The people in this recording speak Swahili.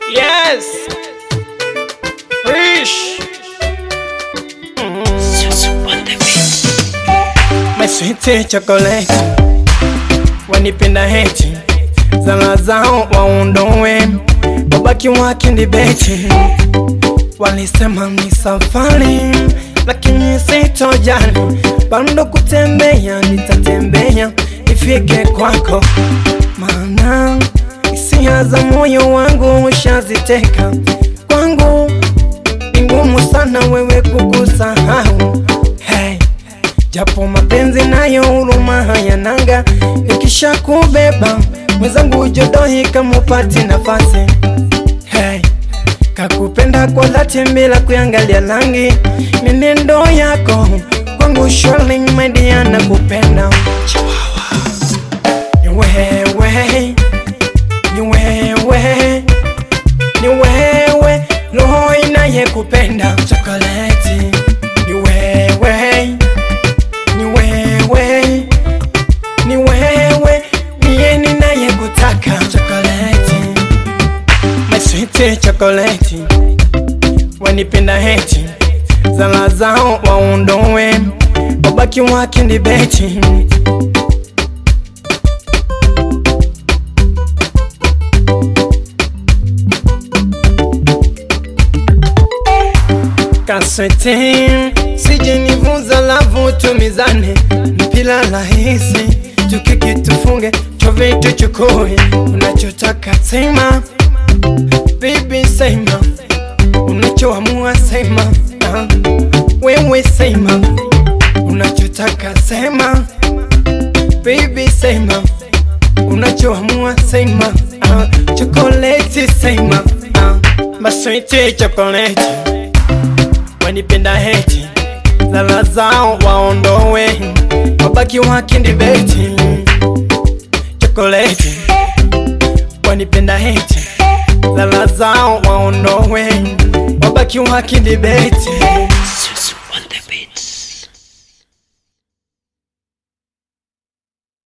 Yes. Rish. My sweet chocolate wanipenda heti zala zao waondowe wabaki wakindibeti walisema ni safari lakini sitojali bando kutembea nitatembea ifike kwako maana hisia za moyo wangu ushaziteka kwangu ni ngumu sana wewe kukusahau hey. Japo mapenzi nayo huruma hayananga, ikisha kubeba mwenzangu jodohi kamupati nafasi hey. Kakupenda kwa dhati bila kuangalia rangi, mienendo yako kwangu surely my dear nakupenda ni wewe, ni wewe, ni wewe roho inayekupenda chokoleti, ni wewe ni wewe, ni wewe, niye ninayekutaka chokoleti, my sweet chokoleti, wanipenda heti zala zao waondowe, wabaki wakindibeti kaswete sije nivuza lavu tumizane mpila rahisi tukiki tufunge chove tuchukue unachotaka sema bibi sema unachoamua sema ah. wewe sema unachotaka sema bibi sema unachoamua sema ah. chokoleti sema ah. maswiti chokoleti wanipenda heti zala zao waondowe wabaki wakindibeti chokoleti wanipenda heti zala zao waondowe wabaki wakindibeti